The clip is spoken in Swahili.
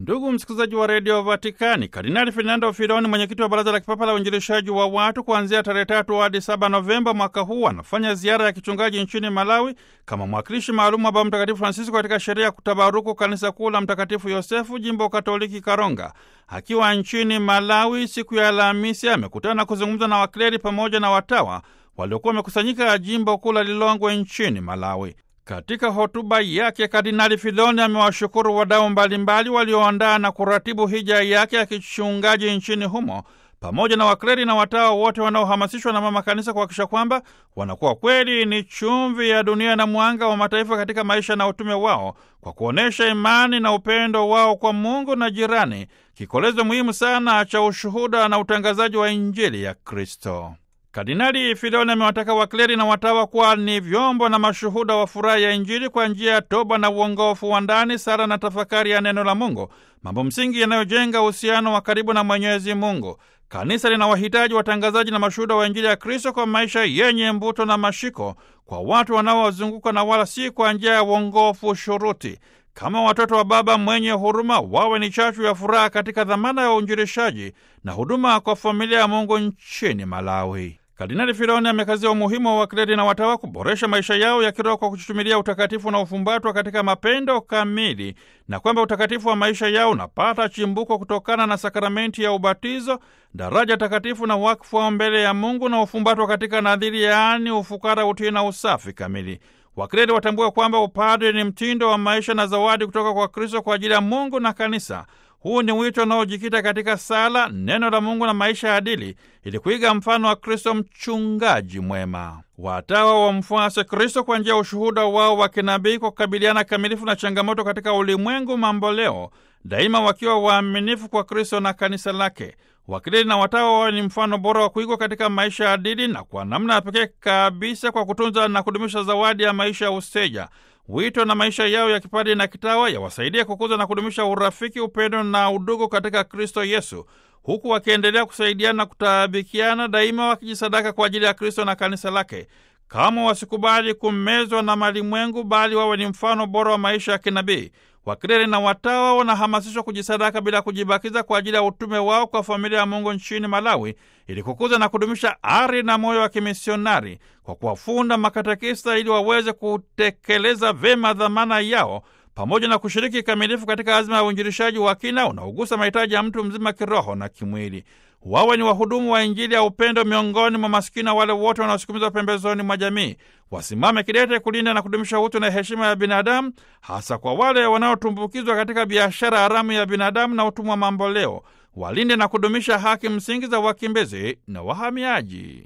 Ndugu msikilizaji wa redio Vatikani, Kardinali Fernando Filoni, mwenyekiti wa baraza la kipapa la uinjilishaji wa watu, kuanzia tarehe tatu hadi saba Novemba mwaka huu anafanya ziara ya kichungaji nchini Malawi kama mwakilishi maalum wa Baba Mtakatifu Francisco katika sherehe ya kutabaruku kanisa kuu la Mtakatifu Yosefu, jimbo Katoliki Karonga. Akiwa nchini Malawi siku ya Alhamisi, amekutana na kuzungumza na wakleri pamoja na watawa waliokuwa wamekusanyika jimbo kuu la Lilongwe nchini Malawi. Katika hotuba yake Kardinali Filoni amewashukuru wadau mbalimbali walioandaa na kuratibu hija yake ya kichungaji nchini humo pamoja na wakleri na watawa wote wanaohamasishwa na mama kanisa kuhakikisha kwamba wanakuwa kweli ni chumvi ya dunia na mwanga wa mataifa katika maisha na utume wao kwa kuonyesha imani na upendo wao kwa Mungu na jirani, kikolezo muhimu sana cha ushuhuda na utangazaji wa Injili ya Kristo. Kardinali Filoni amewataka wakleri na watawa kuwa ni vyombo na mashuhuda wa furaha ya Injili kwa njia ya toba na uongofu wa ndani, sala na tafakari ya neno la Mungu, mambo msingi yanayojenga uhusiano wa karibu na Mwenyezi Mungu. Kanisa lina wahitaji watangazaji na mashuhuda wa Injili ya Kristo kwa maisha yenye mvuto na mashiko kwa watu wanaowazunguka na wala si kwa njia ya uongofu shuruti. Kama watoto wa Baba mwenye huruma, wawe ni chachu ya furaha katika dhamana ya uinjilishaji na huduma kwa familia ya Mungu nchini Malawi. Kardinali Filoni amekazia umuhimu wa wakleri na watawa kuboresha maisha yao ya kiroho kwa kuchuchumilia utakatifu na ufumbatwa katika mapendo kamili, na kwamba utakatifu wa maisha yao unapata chimbuko kutokana na sakramenti ya ubatizo, daraja takatifu na wakfu wao mbele ya Mungu, na ufumbatwa katika nadhiri, yaani ufukara, utii na usafi kamili. Wakleri watambua kwamba upadre ni mtindo wa maisha na zawadi kutoka kwa Kristo kwa ajili ya Mungu na kanisa. Huu ni wito unaojikita katika sala, neno la Mungu na maisha ya adili, ili kuiga mfano wa Kristo, mchungaji mwema. Watawa wamfuase Kristo kwa njia ya ushuhuda wao wa kinabii kwa kukabiliana kamilifu na changamoto katika ulimwengu mamboleo, daima wakiwa waaminifu kwa Kristo na kanisa lake. Wakleri na watawa wawe ni mfano bora wa kuigwa katika maisha ya adili, na kwa namna ya pekee kabisa kwa kutunza na kudumisha zawadi ya maisha ya useja wito na maisha yao ya kipadri na kitawa yawasaidia kukuza na kudumisha urafiki, upendo na udugu katika Kristo Yesu, huku wakiendelea kusaidiana na kutaabikiana daima, wakijisadaka kwa ajili ya Kristo na kanisa lake. Kama wasikubali kumezwa na malimwengu, bali wawe ni mfano bora wa maisha ya kinabii. Wakleri na watawa wanahamasishwa kujisadaka bila kujibakiza kwa ajili ya utume wao kwa familia ya Mungu nchini Malawi, ili kukuza na kudumisha ari na moyo wa kimisionari kwa kuwafunda makatekista ili waweze kutekeleza vema dhamana yao pamoja na kushiriki kikamilifu katika azma ya uinjilishaji wa kina unaogusa mahitaji ya mtu mzima kiroho na kimwili. Wawe ni wahudumu wa Injili ya upendo miongoni mwa masikini na wale wote wanaosukumizwa pembezoni mwa jamii. Wasimame kidete kulinda na kudumisha utu na heshima ya binadamu, hasa kwa wale wanaotumbukizwa katika biashara haramu ya binadamu na utumwa mamboleo. Walinde na kudumisha haki msingi za wakimbizi na wahamiaji.